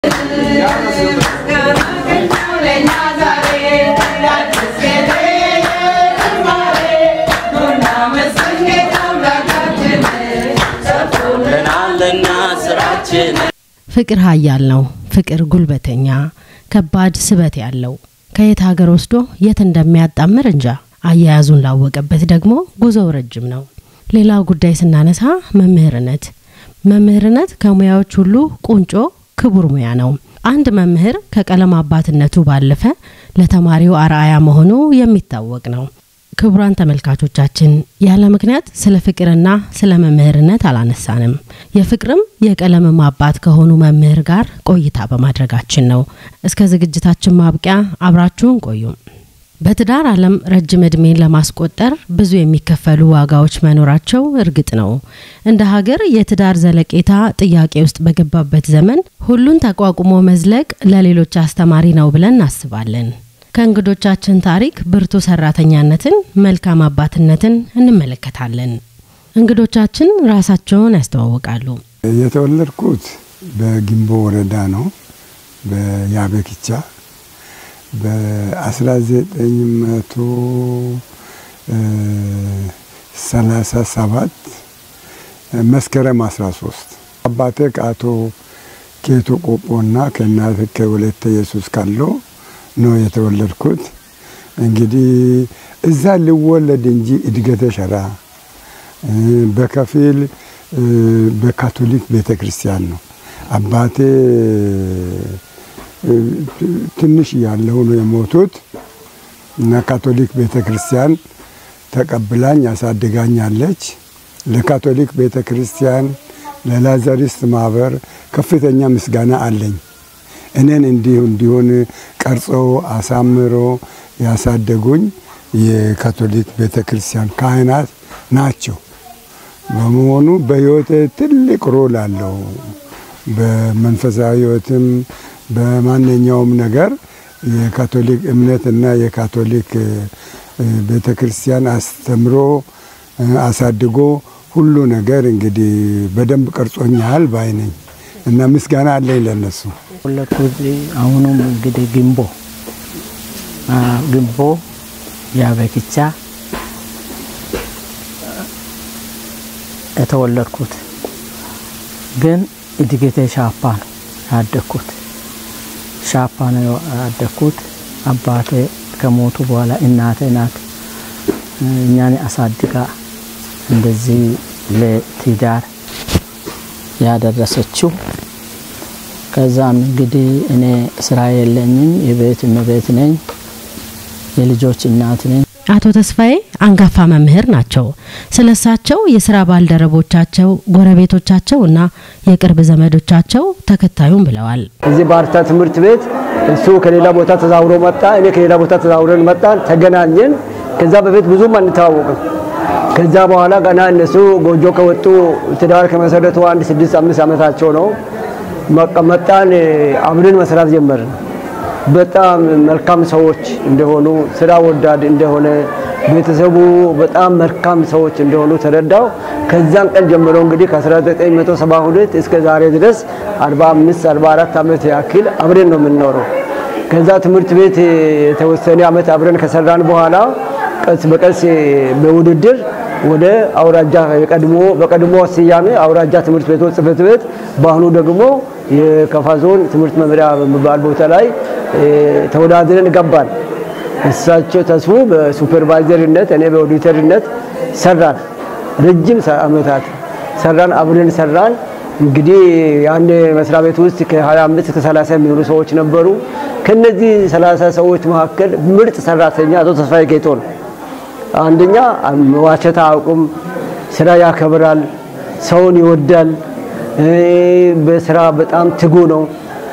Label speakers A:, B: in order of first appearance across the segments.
A: ለናለና ስራችን
B: ፍቅር ኃያል ነው። ፍቅር ጉልበተኛ፣ ከባድ ስበት ያለው ከየት ሀገር ወስዶ የት እንደሚያጣምር እንጃ። አያያዙን ላወቀበት ደግሞ ጉዞው ረጅም ነው። ሌላው ጉዳይ ስናነሳ መምህርነት። መምህርነት ከሙያዎች ሁሉ ቁንጮ ክቡር ሙያ ነው። አንድ መምህር ከቀለም አባትነቱ ባለፈ ለተማሪው አርአያ መሆኑ የሚታወቅ ነው። ክቡራን ተመልካቾቻችን ያለ ምክንያት ስለ ፍቅርና ስለ መምህርነት አላነሳንም። የፍቅርም የቀለምም አባት ከሆኑ መምህር ጋር ቆይታ በማድረጋችን ነው። እስከ ዝግጅታችን ማብቂያ አብራችሁን ቆዩ። በትዳር ዓለም ረጅም ዕድሜን ለማስቆጠር ብዙ የሚከፈሉ ዋጋዎች መኖራቸው እርግጥ ነው። እንደ ሀገር የትዳር ዘለቄታ ጥያቄ ውስጥ በገባበት ዘመን ሁሉን ተቋቁሞ መዝለቅ ለሌሎች አስተማሪ ነው ብለን እናስባለን። ከእንግዶቻችን ታሪክ ብርቱ ሰራተኛነትን፣ መልካም አባትነትን እንመለከታለን። እንግዶቻችን ራሳቸውን ያስተዋውቃሉ።
C: የተወለድኩት በጊምቦ ወረዳ ነው፣ በያበኪቻ በ1937 መስከረም 13 አባቴ ከአቶ ኬቱ ቆጶና ከእናቴ ከወለተ ኢየሱስ ካለው ነው የተወለድኩት። እንግዲህ እዛ ልወለድ እንጂ እድገተ ሸራ በከፊል በካቶሊክ ቤተ ክርስቲያን ነው። አባቴ ትንሽ ያለው ነው የሞቱት እና ካቶሊክ ቤተ ክርስቲያን ተቀብላኝ ያሳድጋኛለች። ለካቶሊክ ቤተ ክርስቲያን ለላዛሪስት ማህበር ከፍተኛ ምስጋና አለኝ። እኔን እንዲሁ እንዲሆን ቀርጾ አሳምሮ ያሳደጉኝ የካቶሊክ ቤተ ክርስቲያን ካህናት ናቸው። በመሆኑ በህይወቴ ትልቅ ሮል አለው። በመንፈሳዊ ህይወትም በማንኛውም ነገር የካቶሊክ እምነትና የካቶሊክ ቤተ ክርስቲያን አስተምሮ አሳድጎ ሁሉ ነገር እንግዲህ በደንብ ቀርጾኛል ባይ ነኝ እና ምስጋና አለኝ ለነሱ።
D: ወለድኩት አሁኑም እንግዲህ ግንቦ ግንቦ ያበኪቻ የተወለድኩት ግን እድገቴ ሻፓ ነው ያደግኩት። ሻፓ ነው ያደግኩት። አባቴ ከሞቱ በኋላ እናቴ ናት እኛን አሳድጋ እንደዚህ ለትዳር ያደረሰችው። ከዛም እንግዲህ እኔ ስራ የለኝም፣ የቤት እመቤት ነኝ፣ የልጆች እናት ነኝ።
B: አቶ ተስፋዬ አንጋፋ መምህር ናቸው። ስለ እሳቸው የስራ ባልደረቦቻቸው፣ ጎረቤቶቻቸው እና የቅርብ ዘመዶቻቸው ተከታዩም ብለዋል።
E: እዚህ ባርታ ትምህርት ቤት እሱ ከሌላ ቦታ ተዛውሮ መጣ፣ እኔ ከሌላ ቦታ ተዛውረን መጣን፣ ተገናኘን። ከዛ በፊት ብዙም አንተዋወቅም። ከዛ በኋላ ገና እነሱ ጎጆ ከወጡ ትዳር ከመሰረቱ አንድ ስድስት አምስት ዓመታቸው ነው። መጣን፣ አብረን መስራት ጀመርን። በጣም መልካም ሰዎች እንደሆኑ ስራ ወዳድ እንደሆነ ቤተሰቡ በጣም መልካም ሰዎች እንደሆኑ ተረዳው። ከዛን ቀን ጀምሮ እንግዲህ ከ1972 እስከ ዛሬ ድረስ 45 44 ዓመት ያክል አብረን ነው የምንኖረው። ከዛ ትምህርት ቤት የተወሰነ ዓመት አብረን ከሰራን በኋላ ቀስ በቀስ በውድድር ወደ አውራጃ የቀድሞ በቀድሞ ስያሜ አውራጃ ትምህርት ቤቶች ጽሕፈት ቤት በአሁኑ ደግሞ የከፋ ዞን ትምህርት መምሪያ በሚባል ቦታ ላይ ተወዳድረን ገባን። እሳቸው ተስፉ በሱፐርቫይዘርነት እኔ በኦዲተርነት ሰራን። ረጅም ዓመታት ሰራን፣ አብረን ሰራን። እንግዲህ ያን መስሪያ ቤት ውስጥ ከ25 እስከ 30 የሚሆኑ ሰዎች ነበሩ። ከነዚህ 30 ሰዎች መካከል ምርጥ ሰራተኛ አቶ ተስፋዬ ጌቶ ነው። አንደኛ መዋሸት አያውቁም፣ ስራ ያከብራል፣ ሰውን ይወዳል፣ በስራ በጣም ትጉ ነው።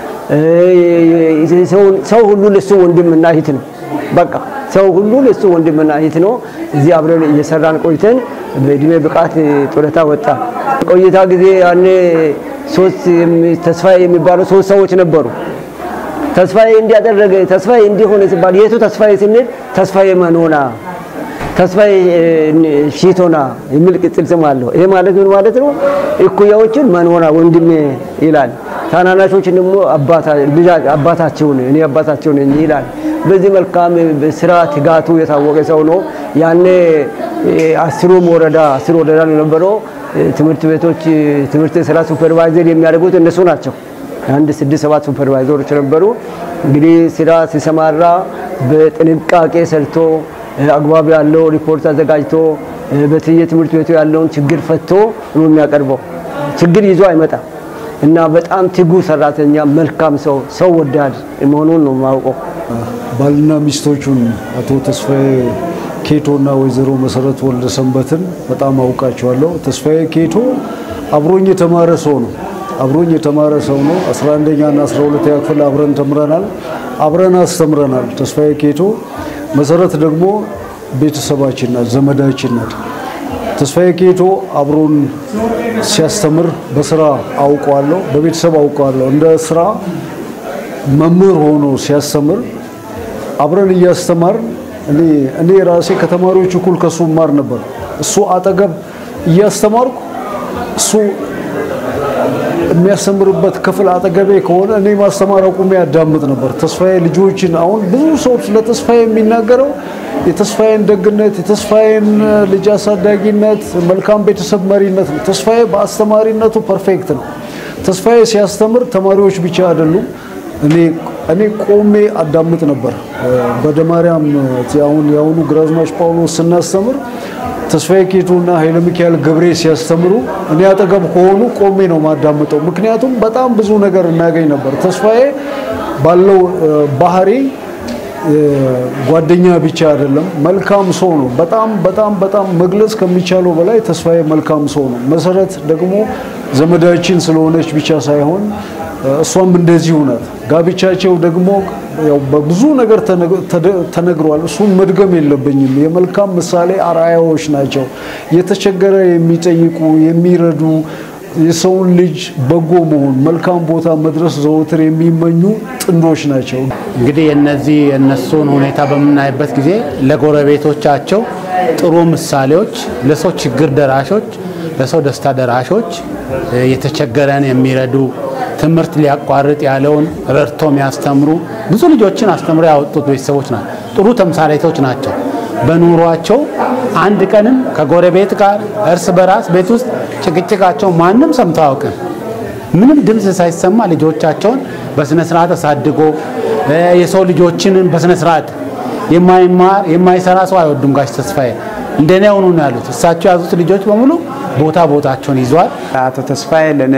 E: ሰው ሁሉ ለሱ ወንድምና እህት ነው። በቃ ሰው ሁሉ ለሱ ወንድምና እህት ነው። እዚህ አብረን እየሰራን ቆይተን በእድሜ ብቃት ጡረታ ወጣ። ቆይታ ጊዜ ያኔ ሶስት ተስፋዬ የሚባሉ ሶስት ሰዎች ነበሩ። ተስፋዬ እንዲያደረገ ተስፋዬ እንዲሆነ ሲባል የቱ ተስፋዬ ስንል ተስፋዬ መኖና ተስፋዬ ሺቶና የሚል ቅጽል ስም አለው። ይሄ ማለት ምን ማለት ነው? እኩያዎችን መንሆና ወንድሜ ይላል። ታናናሾችን ደግሞ አባታቸው እኔ አባታቸው ነኝ ይላል። በዚህ መልካም ስራ ትጋቱ የታወቀ ሰው ነው። ያኔ አስሩም ወረዳ አስር ወረዳ ነው የነበረው ትምህርት ቤቶች ትምህርት ስራ ሱፐርቫይዘር የሚያደርጉት እነሱ ናቸው። አንድ ስድስት ሰባት ሱፐርቫይዘሮች ነበሩ። እንግዲህ ስራ ሲሰማራ በጥንቃቄ ሰርቶ አግባብ ያለው ሪፖርት አዘጋጅቶ በትየ ትምህርት ቤቱ ያለውን ችግር ፈቶ ነው የሚያቀርበው። ችግር ይዞ አይመጣም እና በጣም ትጉ ሰራተኛ፣ መልካም ሰው፣ ሰው ወዳድ መሆኑን ነው የማውቀው።
F: ባልና ሚስቶቹን አቶ ተስፋዬ ኬቶና ወይዘሮ መሰረት ወልደ ሰንበትን በጣም አውቃቸዋለሁ። ተስፋዬ ኬቶ አብሮኝ የተማረ ሰው ነው። አብሮኝ የተማረ ሰው ነው። 11ኛ እና 12ኛ ክፍል አብረን ተምረናል፣ አብረን አስተምረናል። ተስፋዬ ኬቶ መሰረት ደግሞ ቤተሰባችን ናት፣ ዘመዳችን ናት። ተስፋዬ ኬቶ አብሮን ሲያስተምር በስራ አውቀዋለሁ፣ በቤተሰብ አውቀዋለሁ። እንደ ስራ መምህር ሆኖ ሲያስተምር አብረን እያስተማር እኔ እኔ ራሴ ከተማሪዎች እኩል ከሱ ማር ነበር። እሱ አጠገብ እያስተማርኩ እሱ የሚያስተምርበት ክፍል አጠገቤ ከሆነ እኔ ማስተማር አቁሜ ያዳምጥ ነበር። ተስፋዬ ልጆችን አሁን ብዙ ሰው ስለ ተስፋዬ የሚናገረው የተስፋዬን ደግነት፣ የተስፋዬን ልጅ አሳዳጊነት፣ መልካም ቤተሰብ መሪነት ነው። ተስፋዬ በአስተማሪነቱ ፐርፌክት ነው። ተስፋዬ ሲያስተምር ተማሪዎች ብቻ አይደሉም እኔ እኔ ቆሜ አዳምጥ ነበር። በደማርያም አሁን የአሁኑ ግራዝማች ጳውሎስ ስናስተምር ተስፋዬ ኬቶና ኃይለ ሚካኤል ገብሬ ሲያስተምሩ እኔ አጠገብ ከሆኑ ቆሜ ነው ማዳምጠው። ምክንያቱም በጣም ብዙ ነገር እናገኝ ነበር። ተስፋዬ ባለው ባህሪ ጓደኛ ብቻ አይደለም፣ መልካም ሰው ነው። በጣም በጣም በጣም መግለጽ ከሚቻለው በላይ ተስፋዬ መልካም ሰው ነው። መሰረት ደግሞ ዘመዳችን ስለሆነች ብቻ ሳይሆን እሷም እንደዚሁ ናት። ጋብቻቸው ደግሞ ያው በብዙ ነገር ተነግሯል። እሱን መድገም የለብኝም። የመልካም ምሳሌ አርአያዎች ናቸው። የተቸገረ የሚጠይቁ የሚረዱ፣ የሰውን ልጅ በጎ መሆን፣ መልካም ቦታ መድረስ ዘወትር የሚመኙ ጥንዶች ናቸው።
G: እንግዲህ የነዚህ የነሱን ሁኔታ በምናይበት ጊዜ ለጎረቤቶቻቸው ጥሩ ምሳሌዎች፣ ለሰው ችግር ደራሾች፣ ለሰው ደስታ ደራሾች፣ የተቸገረን የሚረዱ ትምህርት ሊያቋርጥ ያለውን ረድቶ የሚያስተምሩ ብዙ ልጆችን አስተምሮ ያወጡት ቤተሰቦች ናቸው። ጥሩ ተምሳሌቶች ናቸው። በኑሯቸው አንድ ቀንም ከጎረቤት ጋር እርስ በራስ ቤት ውስጥ ጭቅጭቃቸው ማንም ሰምቶ አያውቅም። ምንም ድምፅ ሳይሰማ ልጆቻቸውን በስነ ስርዓት አሳድጎ የሰው ልጆችንን በስነ ስርዓት የማይማር የማይሰራ ሰው አይወዱም። ጋሽ ተስፋዬ እንደኔ ሆኑ ነው ያሉት። እሳቸው የያዙት ልጆች በሙሉ ቦታ ቦታቸውን ይዟል።
H: አቶ ተስፋዬ ለእኔ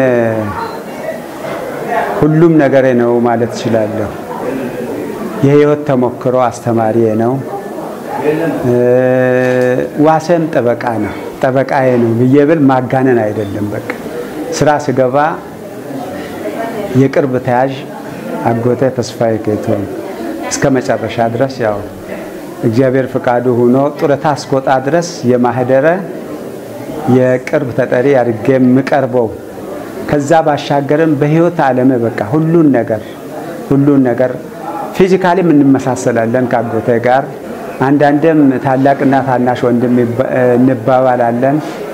H: ሁሉም ነገሬ ነው ማለት እችላለሁ። የህይወት ተሞክሮ አስተማሪ ነው። ዋሰም ጠበቃ ነው፣ ጠበቃዬ ነው ብዬ ብል ማጋነን አይደለም። በቃ ስራ ስገባ የቅርብ ተያዥ አጎቴ ተስፋዬ ኬቶ እስከ መጨረሻ ድረስ ያው እግዚአብሔር ፍቃዱ ሆኖ ጡረታ እስኮጣ ድረስ የማህደረ የቅርብ ተጠሪ አድርጌ የምቀርበው ከዛ ባሻገርም በህይወት ዓለም በቃ ሁሉን ነገር ሁሉን ነገር ፊዚካሊም እንመሳሰላለን ከአጎቴ ጋር። አንዳንድም ታላቅና ታናሽ ወንድም እንባባላለን።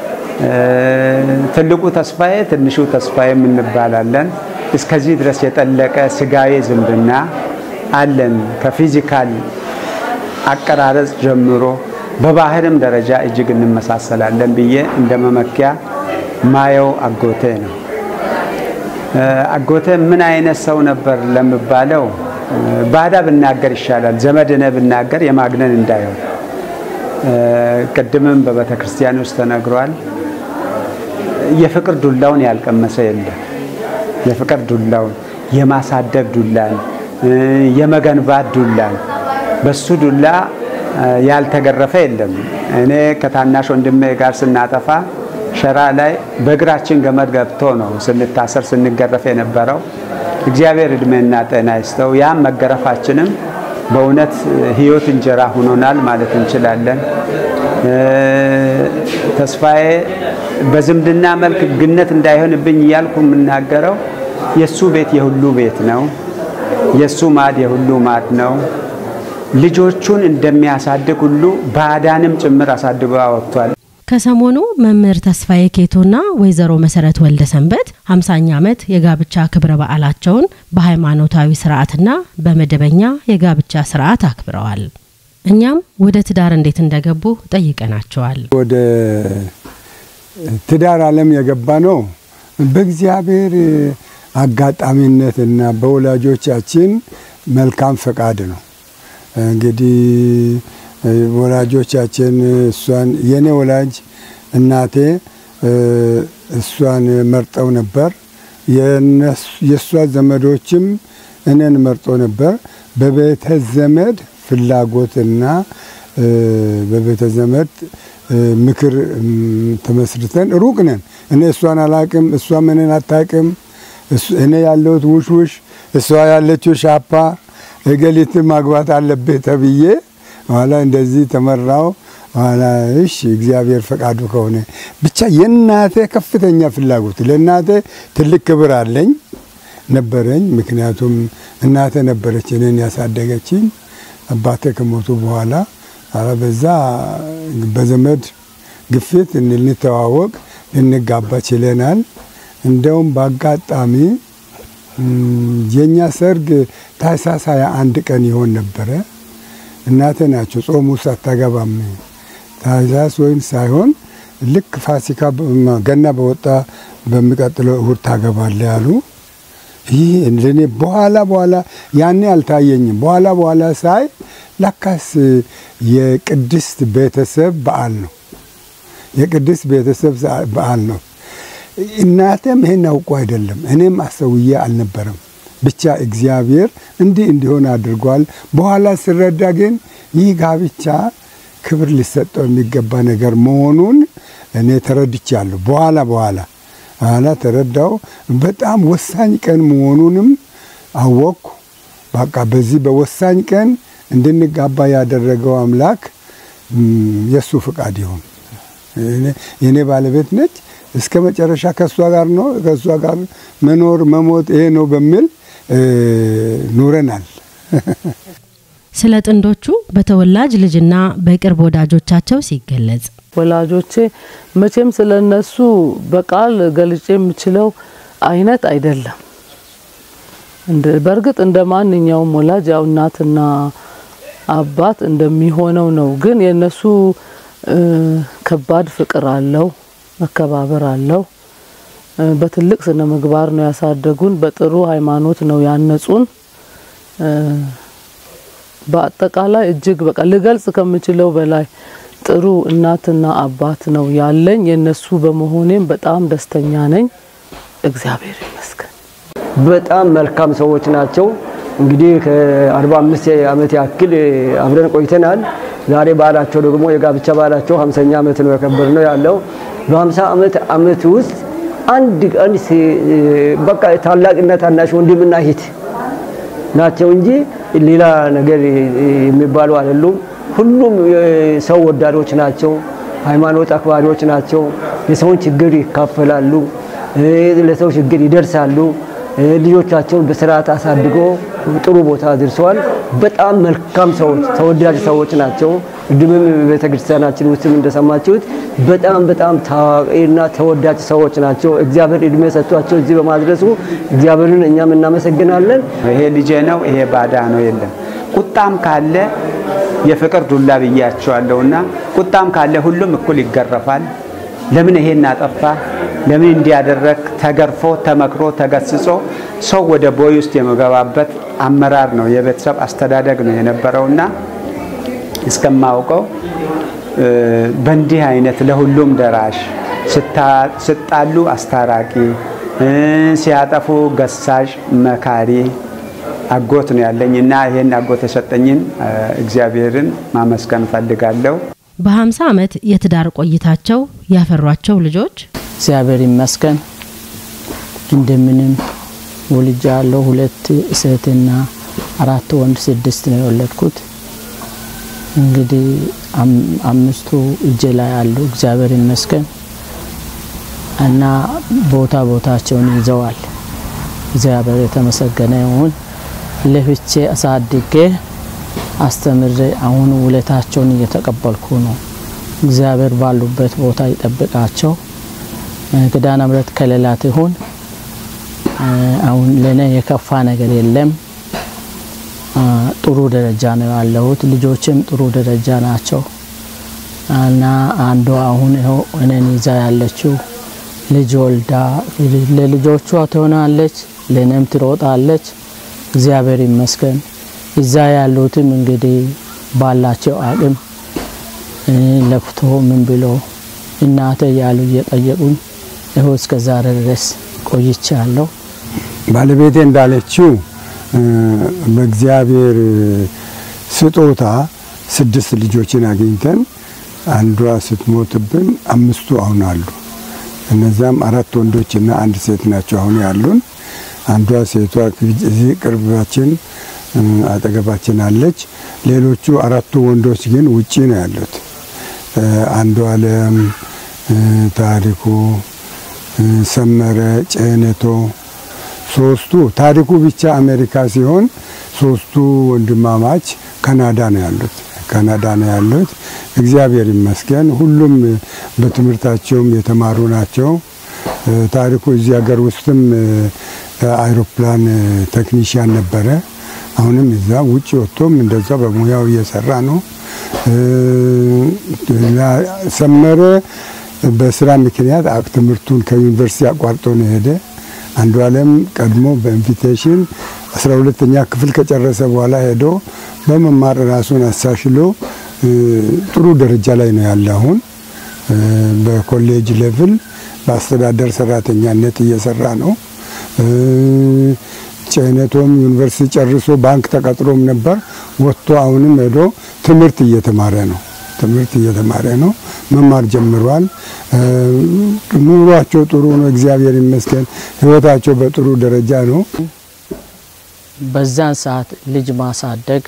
H: ትልቁ ተስፋዬ ትንሹ ተስፋዬም እንባላለን። እስከዚህ ድረስ የጠለቀ ስጋዊ ዝምድና አለን። ከፊዚካል አቀራረጽ ጀምሮ በባህርም ደረጃ እጅግ እንመሳሰላለን ብዬ እንደ መመኪያ ማየው አጎቴ ነው። አጎቴ ምን አይነት ሰው ነበር ለሚባለው ባዳ ብናገር ይሻላል። ዘመድነ ብናገር የማግነን እንዳይሆን ቅድምም በቤተ ክርስቲያን ውስጥ ተነግሯል። የፍቅር ዱላውን ያልቀመሰ የለም። የፍቅር ዱላውን የማሳደግ ዱላን፣ የመገንባት ዱላን በሱ ዱላ ያልተገረፈ የለም። እኔ ከታናሽ ወንድሜ ጋር ስናጠፋ ሸራ ላይ በእግራችን ገመድ ገብቶ ነው ስንታሰር ስንገረፍ የነበረው። እግዚአብሔር እድሜና ጤና ይስጠው። ያም መገረፋችንም በእውነት ሕይወት እንጀራ ሆኖናል ማለት እንችላለን። ተስፋዬ በዝምድና መልክ ግነት እንዳይሆንብኝ እያልኩ የምናገረው የእሱ ቤት የሁሉ ቤት ነው። የእሱ ማድ የሁሉ ማድ ነው። ልጆቹን እንደሚያሳድግ ሁሉ ባዕዳንም ጭምር አሳድጎ አወጥቷል።
B: ከሰሞኑ መምህር ተስፋዬ ኬቶና ወይዘሮ መሰረት ወልደ ሰንበት ሃምሳኛ ዓመት የጋብቻ ክብረ በዓላቸውን በሃይማኖታዊ ስርዓትና በመደበኛ የጋብቻ ስርዓት አክብረዋል። እኛም ወደ ትዳር እንዴት እንደገቡ ጠይቀናቸዋል።
C: ወደ ትዳር ዓለም የገባ ነው በእግዚአብሔር አጋጣሚነት እና በወላጆቻችን መልካም ፈቃድ ነው። እንግዲህ ወላጆቻችን እሷን የኔ ወላጅ እናቴ እሷን መርጠው ነበር። የእሷ ዘመዶችም እኔን መርጦ ነበር። በቤተ ዘመድ ፍላጎትና በቤተ ዘመድ ምክር ተመስርተን ሩቅ ነን። እኔ እሷን አላቅም፣ እሷም እኔን አታቅም። እኔ ያለሁት ውሽ ውሽ፣ እሷ ያለችው ሻፓ፣ እገሊትን ማግባት አለብህ ተብዬ ኋላ እንደዚህ ተመራው። ኋላ እሺ እግዚአብሔር ፈቃዱ ከሆነ ብቻ የእናቴ ከፍተኛ ፍላጎት ለእናቴ ትልቅ ክብር አለኝ ነበረኝ። ምክንያቱም እናቴ ነበረች እኔን ያሳደገችኝ። አባቴ ከሞቱ በኋላ ኧረ በዛ በዘመድ ግፊት ልንተዋወቅ ልንጋባ ችለናል። እንደውም በአጋጣሚ የእኛ ሰርግ ታኅሳስ ሃያ አንድ ቀን ይሆን ነበረ። እናቴ ናቸው ጾሙ ውስጥ አታገባም ታኅሳስ ወይም ሳይሆን ልክ ፋሲካ ገና በወጣ በሚቀጥለው እሁድ ታገባለ ያሉ። ይህ ለእኔ በኋላ በኋላ ያኔ አልታየኝም። በኋላ በኋላ ሳይ ለካስ የቅድስት ቤተሰብ በዓል ነው። የቅድስት ቤተሰብ በዓል ነው። እናቴም ይሄን አውቆ አይደለም፣ እኔም አሰውዬ አልነበረም። ብቻ እግዚአብሔር እንዲህ እንዲሆን አድርጓል። በኋላ ስረዳ ግን ይህ ጋብቻ ክብር ሊሰጠው የሚገባ ነገር መሆኑን እኔ ተረድቻለሁ። በኋላ በኋላ በኋላ ተረዳው። በጣም ወሳኝ ቀን መሆኑንም አወቅኩ። በቃ በዚህ በወሳኝ ቀን እንድንጋባ ያደረገው አምላክ የእሱ ፍቃድ ይሁን። የእኔ ባለቤት ነች። እስከ መጨረሻ ከእሷ ጋር ነው ከእሷ ጋር መኖር መሞት ይሄ ነው በሚል ኑረናል።
B: ስለ ጥንዶቹ በተወላጅ ልጅና በቅርብ ወዳጆቻቸው ሲገለጽ
I: ወላጆቼ መቼም ስለ እነሱ በቃል ገልጬ የምችለው አይነት አይደለም። በእርግጥ እንደ ማንኛውም ወላጅ ያው እናትና አባት እንደሚሆነው ነው። ግን የእነሱ ከባድ ፍቅር አለው፣ መከባበር አለው። በትልቅ ስነ ምግባር ነው ያሳደጉን። በጥሩ ሃይማኖት ነው ያነጹን። በአጠቃላይ እጅግ በቃ ልገልጽ ከምችለው በላይ ጥሩ እናትና አባት ነው ያለኝ። የነሱ በመሆኔም በጣም ደስተኛ ነኝ። እግዚአብሔር ይመስገን።
E: በጣም መልካም ሰዎች ናቸው። እንግዲህ ከ45 ዓመት ያክል አብረን ቆይተናል። ዛሬ በዓላቸው ደግሞ የጋብቻ በዓላቸው 50ኛ ዓመት ነው ያከበርነው ያለው በ50 ዓመት ዓመት ውስጥ አንድ ቀን በቃ ታላቅና ታናሽ ወንድምና እህት ናቸው እንጂ ሌላ ነገር የሚባሉ አይደሉም። ሁሉም ሰው ወዳዶች ናቸው። ሃይማኖት አክባሪዎች ናቸው። የሰውን ችግር ይካፈላሉ፣ ለሰው ችግር ይደርሳሉ። ልጆቻቸውን በስርዓት አሳድጎ ጥሩ ቦታ አድርሰዋል። በጣም መልካም ሰዎች፣ ተወዳጅ ሰዎች ናቸው። ቅድምም ቤተክርስቲያናችን ውስጥም እንደሰማችሁት በጣም በጣም ታዋቂና ተወዳጅ ሰዎች ናቸው። እግዚአብሔር እድሜ ሰጥቷቸው እዚህ በማድረሱ እግዚአብሔርን እኛም እናመሰግናለን።
H: ይሄ ልጄ ነው፣ ይሄ ባዳ ነው የለም። ቁጣም ካለ የፍቅር ዱላ ብያቸዋለሁና ቁጣም ካለ ሁሉም እኩል ይገረፋል። ለምን ይሄን አጠፋ፣ ለምን እንዲያደረግ ተገርፎ ተመክሮ ተገስጾ ሰው ወደ ቦይ ውስጥ የሚገባበት አመራር ነው የቤተሰብ አስተዳደግ ነው የነበረውና እስከማውቀው በእንዲህ አይነት ለሁሉም ደራሽ ስጣሉ አስታራቂ ሲያጠፉ ገሳጭ መካሪ አጎት ነው ያለኝ እና ይሄን አጎት የሰጠኝን እግዚአብሔርን ማመስገን ፈልጋለሁ።
B: በ50 ዓመት የትዳር ቆይታቸው ያፈሯቸው ልጆች
D: እግዚአብሔር ይመስገን እንደምንም ወልጃ ያለው ሁለት ሴትና አራት ወንድ ስድስት ነው የወለድኩት። እንግዲህ አምስቱ እጄ ላይ አሉ እግዚአብሔር ይመስገን እና ቦታ ቦታቸውን ይዘዋል። እግዚአብሔር የተመሰገነ ይሁን። ለፍቼ አሳድጌ አስተምሬ አሁን ውለታቸውን እየተቀበልኩ ነው። እግዚአብሔር ባሉበት ቦታ ይጠብቃቸው። ኪዳነ ምሕረት ከሌላት ይሁን። አሁን ለእኔ የከፋ ነገር የለም። ጥሩ ደረጃ ነው ያለሁት። ልጆችም ጥሩ ደረጃ ናቸው እና አንዷ አሁን ይኸው እኔን ይዛ ያለችው ልጅ ወልዳ ለልጆቿ ትሆናለች፣ ለእኔም ትሮጣለች። እግዚአብሔር ይመስገን። እዛ ያሉትም እንግዲህ ባላቸው አቅም ለፍቶ ምን ብሎ እናተ እያሉ እየጠየቁኝ ይኸው እስከ ዛሬ ድረስ ቆይቻለሁ።
C: ባለቤቴ እንዳለችው በእግዚአብሔር ስጦታ ስድስት ልጆችን አግኝተን አንዷ ስትሞትብን አምስቱ አሁን አሉ። እነዚያም አራት ወንዶችና አንድ ሴት ናቸው አሁን ያሉን። አንዷ ሴቷ እዚህ ቅርባችን አጠገባችን አለች። ሌሎቹ አራቱ ወንዶች ግን ውጪ ነው ያሉት። አንዱ አለም፣ ታሪኩ፣ ሰመረ፣ ጨነቶ ሶስቱ ታሪኩ ብቻ አሜሪካ ሲሆን ሶስቱ ወንድማማች ካናዳ ነው ያሉት። ካናዳ ነው ያሉት። እግዚአብሔር ይመስገን ሁሉም በትምህርታቸውም የተማሩ ናቸው። ታሪኩ እዚህ ሀገር ውስጥም አይሮፕላን ቴክኒሽያን ነበረ። አሁንም እዛ ውጭ ወጥቶም እንደዛ በሙያው እየሰራ ነው። ሰመረ በስራ ምክንያት ትምህርቱን ከዩኒቨርሲቲ አቋርጦ ነው ሄደ። አንዱ አለም ቀድሞ በኢንቪቴሽን አስራ ሁለተኛ ክፍል ከጨረሰ በኋላ ሄዶ በመማር ራሱን አሳሽሎ ጥሩ ደረጃ ላይ ነው ያለ። አሁን በኮሌጅ ሌቭል በአስተዳደር ሰራተኛነት እየሰራ ነው። ጨነቶም ዩኒቨርሲቲ ጨርሶ ባንክ ተቀጥሮም ነበር። ወጥቶ አሁንም ሄዶ ትምህርት እየተማረ ነው። ትምህርት እየተማረ ነው። መማር ጀምሯል። ኑሯቸው ጥሩ ነው። እግዚአብሔር ይመስገን። ህይወታቸው በጥሩ ደረጃ ነው።
D: በዛን ሰዓት ልጅ ማሳደግ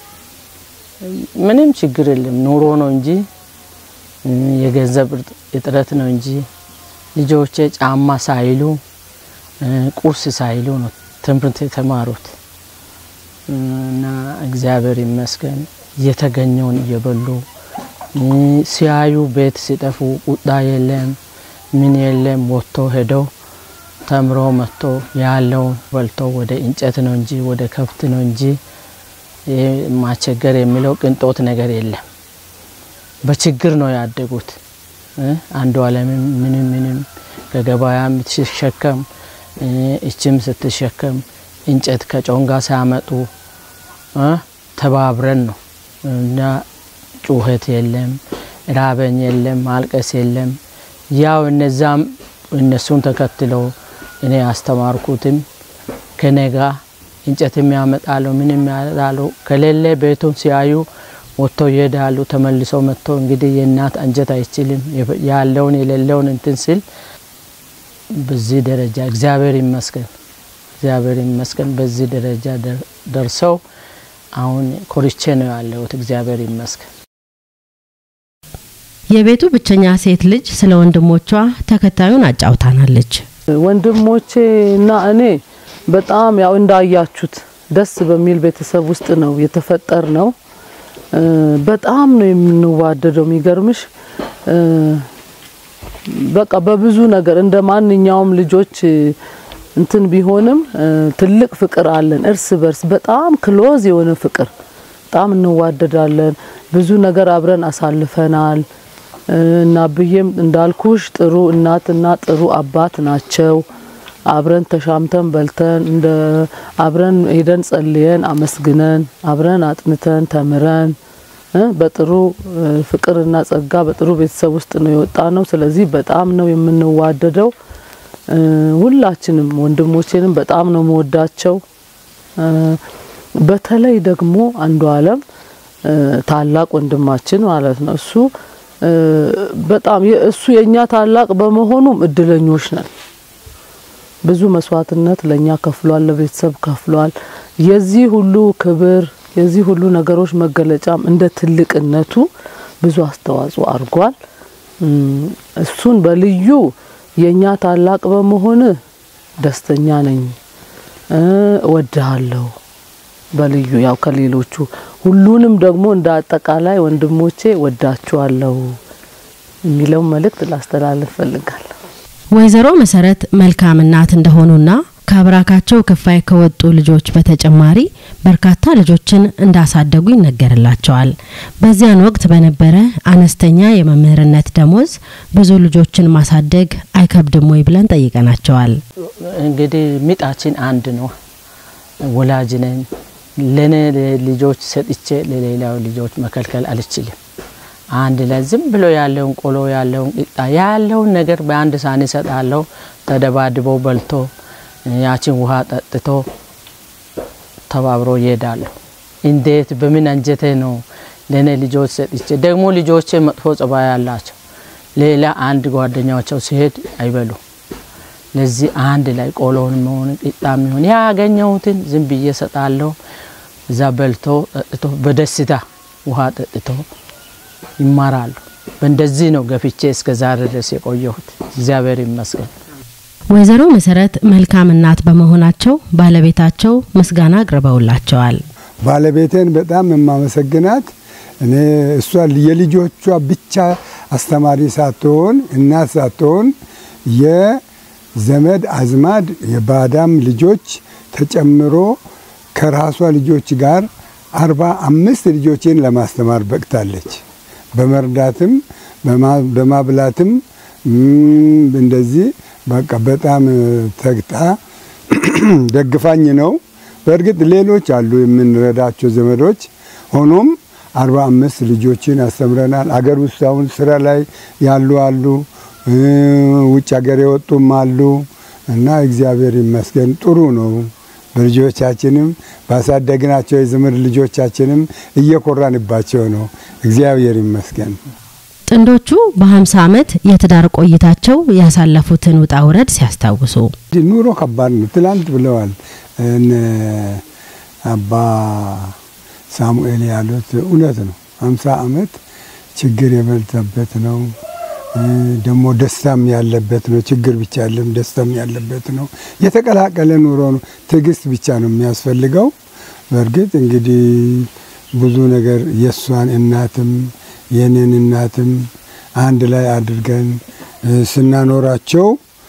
D: ምንም ችግር የለም። ኑሮ ነው እንጂ የገንዘብ እጥረት ነው እንጂ ልጆቼ ጫማ ሳይሉ ቁርስ ሳይሉ ነው ትምህርት የተማሩት እና እግዚአብሔር ይመስገን የተገኘውን እየበሉ ሲያዩ ቤት ሲጠፉ ቁጣ የለም ምን የለም። ወጥቶ ሄደው ተምሮ መጥቶ ያለውን በልቶ ወደ እንጨት ነው እንጂ ወደ ከብት ነው እንጂ ማስቸገር የሚለው ቅንጦት ነገር የለም። በችግር ነው ያደጉት። አንዱ አለምም ምንም ምንም ከገበያም ስትሸከም እችም ስትሸከም እንጨት ከጮንጋ ሲያመጡ ተባብረን ነው እና ጩኸት የለም፣ ራበኝ የለም፣ ማልቀስ የለም። ያው እነዛም እነሱን ተከትለው እኔ ያስተማርኩትም ከኔ ጋ እንጨትም ያመጣሉ፣ ምንም ያመጣሉ። ከሌለ ቤቱን ሲያዩ ወጥተው ይሄዳሉ። ተመልሰው መጥተው እንግዲህ የእናት አንጀት አይችልም ያለውን የሌለውን እንትን ሲል በዚህ ደረጃ እግዚአብሔር ይመስገን እግዚአብሔር ይመስገን በዚህ ደረጃ ደርሰው አሁን ኮርቼ ነው ያለሁት። እግዚአብሔር ይመስገን።
B: የቤቱ ብቸኛ ሴት ልጅ ስለ ወንድሞቿ ተከታዩን አጫውታናለች።
I: ወንድሞቼ እና እኔ በጣም ያው እንዳያችሁት ደስ በሚል ቤተሰብ ውስጥ ነው የተፈጠር ነው። በጣም ነው የምንዋደደው። የሚገርምሽ በቃ በብዙ ነገር እንደ ማንኛውም ልጆች እንትን ቢሆንም ትልቅ ፍቅር አለን እርስ በርስ በጣም ክሎዝ የሆነ ፍቅር በጣም እንዋደዳለን። ብዙ ነገር አብረን አሳልፈናል እና ብዬም እንዳልኩሽ ጥሩ እናትና ጥሩ አባት ናቸው። አብረን ተሻምተን በልተን እንደ አብረን ሄደን ጸልየን አመስግነን አብረን አጥንተን ተምረን በጥሩ ፍቅርና ጸጋ በጥሩ ቤተሰብ ውስጥ ነው የወጣ ነው። ስለዚህ በጣም ነው የምንዋደደው። ሁላችንም ወንድሞቼንም በጣም ነው መወዳቸው። በተለይ ደግሞ አንዱ አለም ታላቅ ወንድማችን ማለት ነው። እሱ በጣም እሱ የኛ ታላቅ በመሆኑም እድለኞች ነን። ብዙ መስዋዕትነት ለኛ ከፍሏል፣ ለቤተሰብ ከፍሏል። የዚህ ሁሉ ክብር የዚህ ሁሉ ነገሮች መገለጫም እንደ ትልቅነቱ ብዙ አስተዋጽኦ አድርጓል። እሱን በልዩ የኛ ታላቅ በመሆን ደስተኛ ነኝ፣ እወድሃለሁ። በልዩ ያው ከሌሎቹ ሁሉንም ደግሞ እንደ አጠቃላይ ወንድሞቼ ወዳችኋለሁ የሚለውን መልእክት ላስተላልፍ ፈልጋለሁ።
B: ወይዘሮ መሰረት መልካም እናት እንደሆኑና ከአብራካቸው ክፋይ ከወጡ ልጆች በተጨማሪ በርካታ ልጆችን እንዳሳደጉ ይነገርላቸዋል። በዚያን ወቅት በነበረ አነስተኛ የመምህርነት ደሞዝ ብዙ ልጆችን ማሳደግ አይከብድም ወይ ብለን ጠይቀናቸዋል።
D: እንግዲህ ሚጣችን አንድ ነው። ወላጅ ነኝ። ለኔ ልጆች ሰጥቼ ለሌላው ልጆች መከልከል አልችልም። አንድ ላይ ዝም ብሎ ያለውን ቆሎ ያለውን ቂጣ ያለውን ነገር በአንድ ሳህን እሰጣለሁ። ተደባድቦ በልቶ ያችን ውሃ ጠጥቶ ተባብሮ ይሄዳሉ። እንዴት በምን አንጀቴ ነው ለእኔ ልጆች ሰጥቼ ደግሞ ልጆቼ መጥፎ ጸባይ ያላቸው ሌላ አንድ ጓደኛቸው ሲሄድ አይበሉ። ለዚህ አንድ ላይ ቆሎን መሆን ቂጣ የሚሆን ያገኘሁትን ዝም ብዬ ሰጣለሁ። እዛ በልቶ ጠጥቶ በደስታ ውሃ ጠጥቶ ይማራሉ። በእንደዚህ ነው ገፍቼ እስከ ዛሬ ድረስ የቆየሁት። እግዚአብሔር ይመስገን።
B: ወይዘሮ መሰረት መልካም እናት በመሆናቸው ባለቤታቸው ምስጋና አቅርበውላቸዋል።
C: ባለቤቴን በጣም የማመሰግናት እኔ እሷ የልጆቿ ብቻ አስተማሪ ሳትሆን እናት ሳትሆን የዘመድ አዝማድ የባዳም ልጆች ተጨምሮ ከራሷ ልጆች ጋር አርባ አምስት ልጆችን ለማስተማር በቅታለች። በመርዳትም በማብላትም እንደዚህ በቃ በጣም ተግጣ ደግፋኝ ነው። በእርግጥ ሌሎች አሉ የምንረዳቸው ዘመዶች። ሆኖም አርባ አምስት ልጆችን አስተምረናል። አገር ውስጥ አሁን ስራ ላይ ያሉ አሉ፣ ውጭ ሀገር የወጡም አሉ እና እግዚአብሔር ይመስገን ጥሩ ነው። በልጆቻችንም ባሳደግናቸው የዘመድ ልጆቻችንም እየኮራንባቸው ነው። እግዚአብሔር ይመስገን።
B: ጥንዶቹ በ50 ዓመት የትዳር ቆይታቸው ያሳለፉትን ውጣ ውረድ ሲያስታውሱ
C: ኑሮ ከባድ ነው። ትላንት ብለዋል አባ ሳሙኤል ያሉት እውነት ነው። 50 ዓመት ችግር የበዛበት ነው። ደግሞ ደስታም ያለበት ነው። ችግር ብቻ ያለም ደስታም ያለበት ነው። የተቀላቀለ ኑሮ ነው። ትዕግስት ብቻ ነው የሚያስፈልገው። በእርግጥ እንግዲህ ብዙ ነገር የእሷን እናትም የኔን እናትም አንድ ላይ አድርገን ስናኖራቸው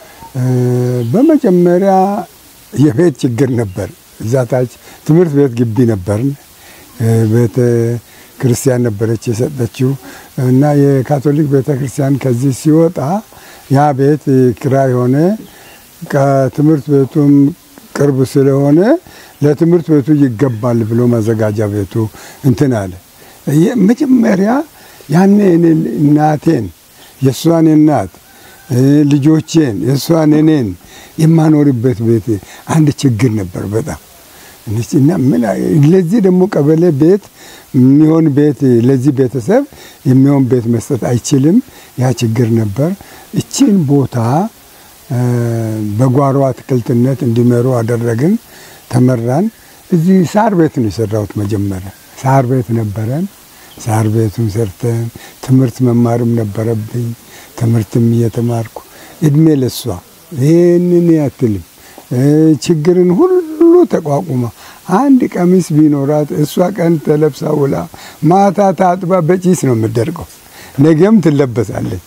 C: በመጀመሪያ የቤት ችግር ነበር። እዛ ታች ትምህርት ቤት ግቢ ነበርን። ቤተ ክርስቲያን ነበረች የሰጠችው እና የካቶሊክ ቤተ ክርስቲያን ከዚህ ሲወጣ ያ ቤት ኪራይ ሆነ። ከትምህርት ቤቱም ቅርብ ስለሆነ ለትምህርት ቤቱ ይገባል ብሎ ማዘጋጃ ቤቱ እንትን አለ። መጀመሪያ ያኔ እኔ እናቴን የእሷን እናት ልጆቼን የእሷን እኔን የማኖርበት ቤት አንድ ችግር ነበር በጣም እና ምን ለዚህ ደግሞ ቀበሌ ቤት የሚሆን ቤት ለዚህ ቤተሰብ የሚሆን ቤት መስጠት አይችልም። ያ ችግር ነበር። እቺን ቦታ በጓሮ አትክልትነት እንዲመሩ አደረግን። ተመራን። እዚህ ሳር ቤት ነው የሰራሁት። መጀመሪያ ሳር ቤት ነበረን። ሳር ቤቱን ሰርተን ትምህርት መማርም ነበረብኝ። ትምህርትም እየተማርኩ እድሜ ለሷ ይህንን ያትልም ችግርን ሁሉ ተቋቁማ አንድ ቀሚስ ቢኖራት እሷ ቀን ተለብሳ ውላ ማታ ታጥባ በጪስ ነው የምትደርቀው። ነገም ትለበሳለች።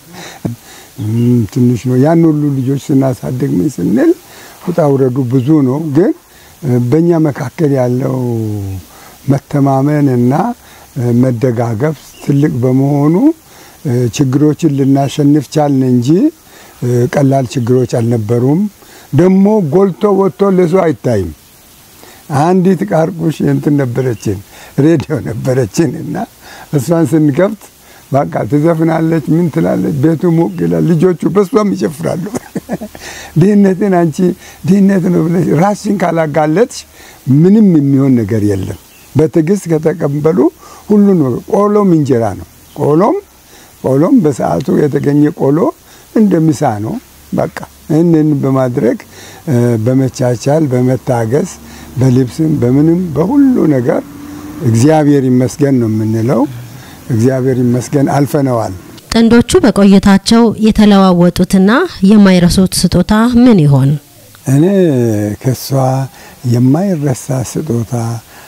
C: ትንሽ ነው። ያን ሁሉ ልጆች ስናሳድግ ምን ስንል ውጣ ውረዱ ብዙ ነው። ግን በእኛ መካከል ያለው መተማመን እና መደጋገፍ ትልቅ በመሆኑ ችግሮችን ልናሸንፍ ቻልን እንጂ ቀላል ችግሮች አልነበሩም። ደግሞ ጎልቶ ወጥቶ ለሰው አይታይም። አንዲት ቃርቁሽ እንትን ነበረችን፣ ሬዲዮ ነበረችን እና እሷን ስንከፍት በቃ ትዘፍናለች፣ ምን ትላለች፣ ቤቱ ሞቅ ይላል፣ ልጆቹ በሷም ይጨፍራሉ። ድህነትን አንቺ ድህነት ነው ብለሽ ራስሽን ካላጋለጥሽ ምንም የሚሆን ነገር የለም። በትዕግስት ከተቀበሉ ሁሉን ቆሎም እንጀራ ነው። ቆሎም ቆሎም በሰዓቱ የተገኘ ቆሎ እንደ ምሳ ነው። በቃ ይህንን በማድረግ በመቻቻል በመታገስ በልብስም በምንም በሁሉ ነገር እግዚአብሔር ይመስገን ነው የምንለው። እግዚአብሔር ይመስገን አልፈነዋል።
B: ጥንዶቹ በቆይታቸው የተለዋወጡትና የማይረሱት ስጦታ ምን ይሆን?
C: እኔ ከሷ የማይረሳ ስጦታ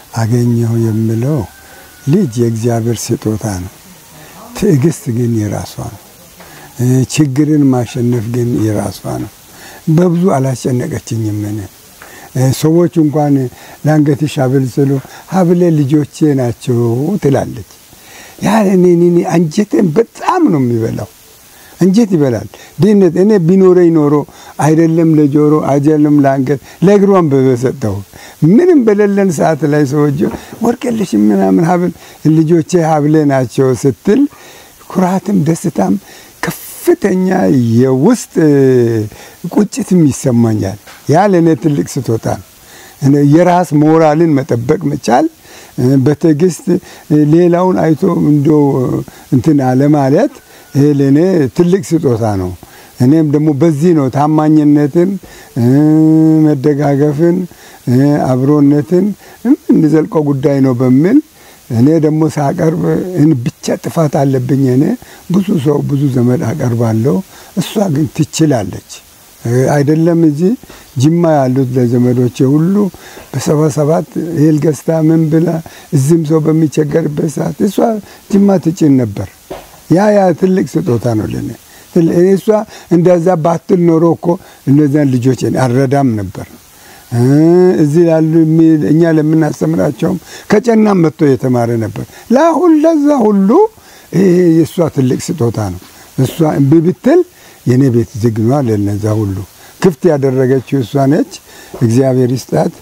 C: አገኘሁ የምለው ልጅ የእግዚአብሔር ስጦታ ነው። ትዕግስት ግን የራሷ ነው። ችግርን ማሸነፍ ግን የራሷ ነው። በብዙ አላስጨነቀችኝም። እኔ ሰዎች እንኳን ለአንገትሽ ሀብል ስሉ ሀብሌ ልጆቼ ናቸው ትላለች። ያ እኔ አንጀቴን በጣም ነው የሚበላው። አንጀት ይበላል ድህነት። እኔ ቢኖረኝ ኖሮ አይደለም ለጆሮ አይደለም ለአንገት ለእግሯን በሰጠሁ ምንም በሌለን ሰዓት ላይ ሰዎች ወርቅልሽ ምናምን ሀብል ልጆቼ ሀብሌ ናቸው ስትል ኩራትም ደስታም ከፍተኛ የውስጥ ቁጭትም ይሰማኛል። ያ ለእኔ ትልቅ ስጦታ ነው። የራስ ሞራልን መጠበቅ መቻል፣ በትዕግስት ሌላውን አይቶ እንዶ እንትን አለማለት ይሄ ለእኔ ትልቅ ስጦታ ነው። እኔም ደግሞ በዚህ ነው ታማኝነትን፣ መደጋገፍን፣ አብሮነትን የምንዘልቀው ጉዳይ ነው በሚል እኔ ደግሞ ሳቀርብ ብቻ ጥፋት አለብኝ። እኔ ብዙ ሰው ብዙ ዘመድ አቀርባለሁ። እሷ ግን ትችላለች። አይደለም እዚህ ጅማ ያሉት ለዘመዶቼ ሁሉ በሰባ ሰባት እህል ገዝታ ምን ብላ እዚህም ሰው በሚቸገርበት ሰዓት እሷ ጅማ ትጭን ነበር። ያ ያ ትልቅ ስጦታ ነው ለኔ። እሷ እንደዛ ባትል ኖሮ እኮ እነዚያን ልጆች አልረዳም ነበር። እዚህ ያሉ እኛ ለምናስተምራቸውም ከጨናም መጥቶ የተማረ ነበር። ለአሁን ለዛ ሁሉ ይሄ የእሷ ትልቅ ስጦታ ነው። እሷ እምቢ ብትል የእኔ ቤት ዝግ ነዋ። ለነዛ ሁሉ ክፍት ያደረገችው እሷ ነች። እግዚአብሔር ይስጣት።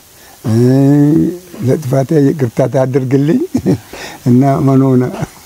C: ለጥፋቴ ይቅርታ ታደርግልኝ እና መኖና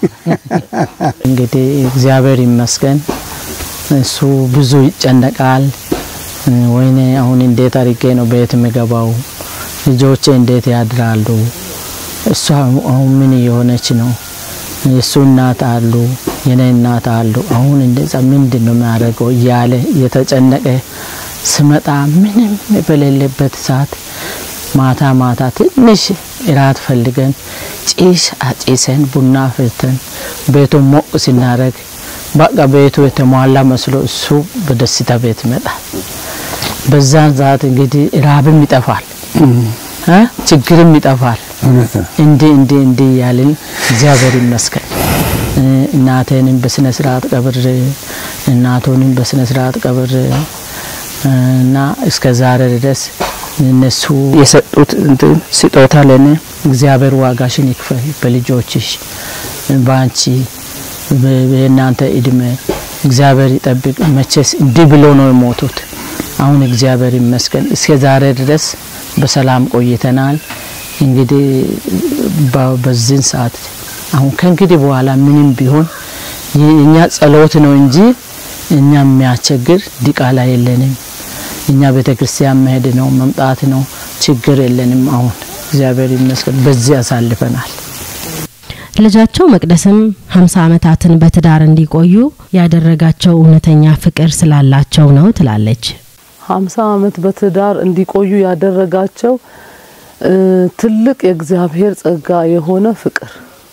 D: እንግዲህ እግዚአብሔር ይመስገን እሱ ብዙ ይጨነቃል። ወይኔ አሁን እንዴት አድርጌ ነው ቤት የምገባው? ልጆቼ እንዴት ያድራሉ? እሷ አሁን ምን እየሆነች ነው? የእሱ እናት አሉ፣ የኔ እናት አሉ። አሁን እንደዛ ምንድን ነው የሚያደርገው እያለ እየተጨነቀ ስመጣ ምንም በሌለበት ሰዓት ማታ ማታ ትንሽ እራት ፈልገን ጭስ አጭሰን ቡና ፍልተን ቤቱን ሞቅ ስናደርግ በቃ ቤቱ የተሟላ መስሎ እሱ በደስታ ቤት ይመጣል። በዛን ሰዓት እንግዲህ ራብም ይጠፋል፣ ችግርም ይጠፋል። እንዲህ እንዲህ እንዲህ እያልን እግዚአብሔር ይመስገን እናቴንም በስነ ስርዓት ቀብሬ እናቶንም በስነ ስርዓት ቀብሬ እና እስከ ዛሬ ድረስ እነሱ የሰጡት እንትን ስጦታ ለኔ እግዚአብሔር ዋጋሽን ይክፈል፣ በልጆችሽ በአንቺ የእናንተ እድሜ እግዚአብሔር ይጠብቅ። መቼስ እንዲህ ብሎ ነው የሞቱት። አሁን እግዚአብሔር ይመስገን እስከ ዛሬ ድረስ በሰላም ቆይተናል። እንግዲህ በዚህን ሰዓት አሁን ከእንግዲህ በኋላ ምንም ቢሆን እኛ ጸሎት ነው እንጂ እኛ የሚያስቸግር ዲቃላ የለንም። እኛ ቤተ ክርስቲያን መሄድ ነው መምጣት ነው፣ ችግር የለንም። አሁን እግዚአብሔር ይመስገን በዚህ ያሳልፈናል።
B: ልጃቸው መቅደስም ሀምሳ ዓመታትን በትዳር እንዲቆዩ ያደረጋቸው እውነተኛ ፍቅር ስላላቸው ነው ትላለች።
I: ሀምሳ ዓመት በትዳር እንዲቆዩ ያደረጋቸው ትልቅ የእግዚአብሔር ጸጋ የሆነ ፍቅር፣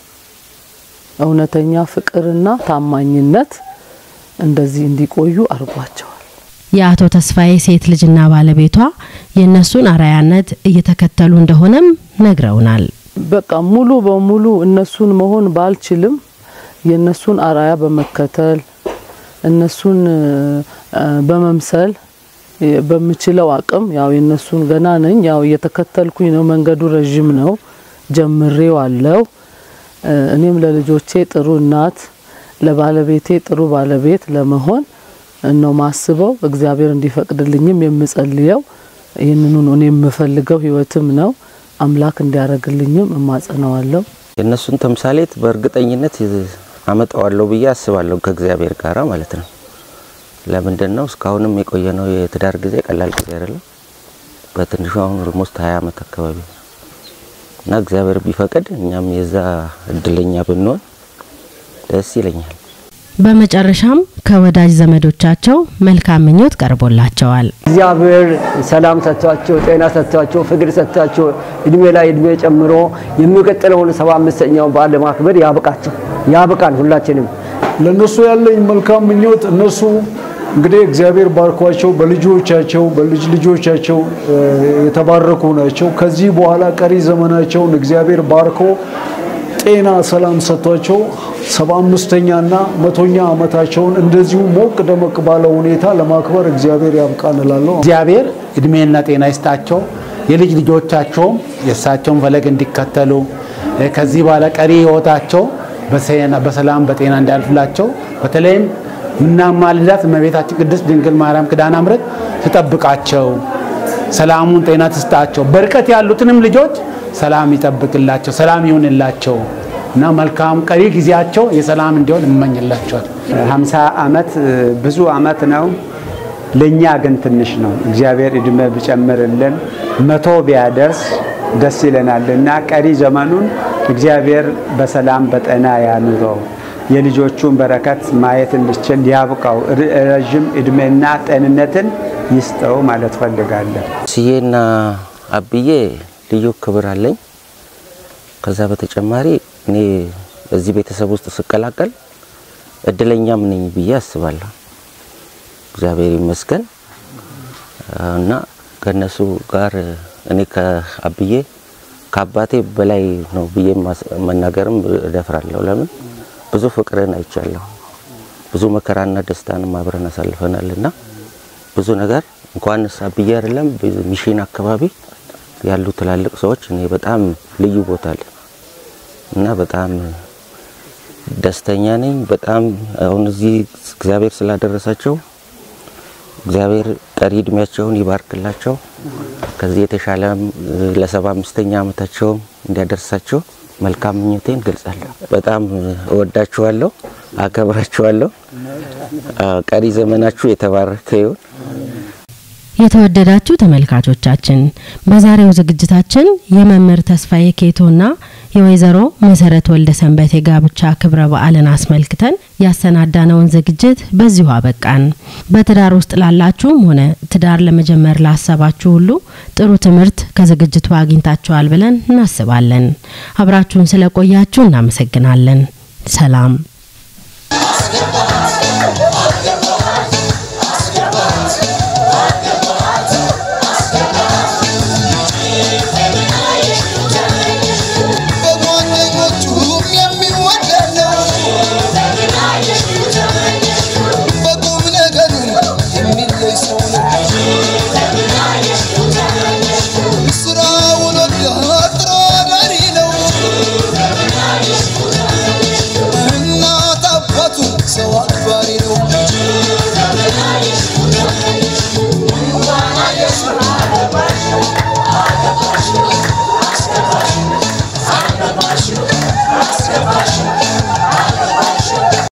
I: እውነተኛ ፍቅርና ታማኝነት እንደዚህ እንዲቆዩ አድርጓቸዋል።
B: የአቶ ተስፋዬ ሴት ልጅና ባለቤቷ የእነሱን አራያነት እየተከተሉ እንደሆነም ነግረውናል።
I: በቃ ሙሉ በሙሉ እነሱን መሆን ባልችልም የእነሱን አራያ በመከተል እነሱን በመምሰል በምችለው አቅም ያው የእነሱን ገና ነኝ ያው እየተከተልኩኝ ነው። መንገዱ ረዥም ነው፣ ጀምሬው አለው። እኔም ለልጆቼ ጥሩ እናት፣ ለባለቤቴ ጥሩ ባለቤት ለመሆን ነው ማስበው። እግዚአብሔር እንዲፈቅድልኝም የምጸልየው ይህንኑ ነው። እኔ የምፈልገው ህይወትም ነው። አምላክ እንዲያደርግልኝም እማጸነዋለሁ።
A: የእነሱን ተምሳሌት በእርግጠኝነት አመጣዋለሁ ብዬ አስባለሁ ከእግዚአብሔር ጋራ ማለት ነው። ለምንድን ነው እስካሁንም የቆየ ነው የትዳር ጊዜ ቀላል ጊዜ አይደለም። በትንሹ አሁን ኦልሞስት ሀያ አመት አካባቢ ነው እና እግዚአብሔር ቢፈቅድ እኛም የዛ እድለኛ ብንሆን ደስ ይለኛል።
B: በመጨረሻም ከወዳጅ ዘመዶቻቸው መልካም ምኞት ቀርቦላቸዋል።
E: እግዚአብሔር ሰላም ሰጥቷቸው ጤና ሰጥቷቸው ፍቅር ሰጥቷቸው እድሜ ላይ እድሜ ጨምሮ የሚቀጥለውን ሰባ አምስተኛውን በዓል ለማክበር ያብቃቸው ያብቃን ሁላችንም።
F: ለነሱ ያለኝ መልካም ምኞት እነሱ እንግዲህ እግዚአብሔር ባርኳቸው በልጆቻቸው በልጅ ልጆቻቸው የተባረኩ ናቸው። ከዚህ በኋላ ቀሪ ዘመናቸውን እግዚአብሔር ባርኮ ጤና ሰላም ሰጥቷቸው ሰባ አምስተኛና መቶኛ ዓመታቸውን እንደዚሁ ሞቅ ደመቅ ባለ ሁኔታ ለማክበር እግዚአብሔር ያብቃን እላለሁ።
G: እግዚአብሔር እድሜና ጤና ይስጣቸው። የልጅ ልጆቻቸውም የእሳቸውን ፈለግ እንዲከተሉ ከዚህ በኋላ ቀሪ ህይወታቸው በሰላም በጤና እንዲያልፍላቸው በተለይም ምናማልዳት እመቤታችን ቅድስት ድንግል ማርያም ኪዳነ ምሕረት ትጠብቃቸው፣ ሰላሙን ጤና ትስጣቸው። በርቀት ያሉትንም ልጆች ሰላም ይጠብቅላቸው፣ ሰላም ይሁንላቸው እና መልካም ቀሪ ጊዜያቸው የሰላም እንዲሆን እመኝላቸዋል።
H: ሀምሳ ዓመት ብዙ ዓመት ነው። ለእኛ ግን ትንሽ ነው። እግዚአብሔር እድሜ ቢጨምርልን መቶ ቢያደርስ ደስ ይለናል እና ቀሪ ዘመኑን እግዚአብሔር በሰላም በጤና ያኑረው። የልጆቹን በረከት ማየት እንድችል ያብቃው። ረዥም እድሜና ጤንነትን ይስጠው ማለት ፈልጋለሁ።
A: ስዬና አብዬ ልዩ ክብር አለኝ። ከዛ በተጨማሪ እኔ በዚህ ቤተሰብ ውስጥ ስቀላቀል እድለኛም ነኝ ብዬ አስባለሁ። እግዚአብሔር ይመስገን እና ከነሱ ጋር እኔ ከአብዬ ከአባቴ በላይ ነው ብዬ መናገርም እደፍራለሁ። ለምን ብዙ ፍቅርን አይቻለሁ። ብዙ መከራና ደስታንም አብረን አሳልፈናል እና ብዙ ነገር እንኳንስ አብዬ አይደለም ሚሽን አካባቢ ያሉ ትላልቅ ሰዎች እኔ በጣም ልዩ ቦታ አለ እና በጣም ደስተኛ ነኝ። በጣም አሁን እዚህ እግዚአብሔር ስላደረሳቸው እግዚአብሔር ቀሪ እድሜያቸውን ይባርክላቸው። ከዚህ የተሻለ ለሰባ አምስተኛ ዓመታቸውም እንዲያደርሳቸው መልካም ምኞቴን ገልጻለሁ። በጣም እወዳችኋለሁ፣ አከብራችኋለሁ። ቀሪ ዘመናችሁ የተባረከ ይሁን።
B: የተወደዳችሁ ተመልካቾቻችን በዛሬው ዝግጅታችን የመምህር ተስፋዬ ኬቶና የወይዘሮ መሰረት ወልደ ሰንበት የጋብቻ ክብረ በዓልን አስመልክተን ያሰናዳነውን ዝግጅት በዚሁ አበቃን። በትዳር ውስጥ ላላችሁም ሆነ ትዳር ለመጀመር ላሰባችሁ ሁሉ ጥሩ ትምህርት ከዝግጅቱ አግኝታችኋል ብለን እናስባለን። አብራችሁን ስለቆያችሁ እናመሰግናለን። ሰላም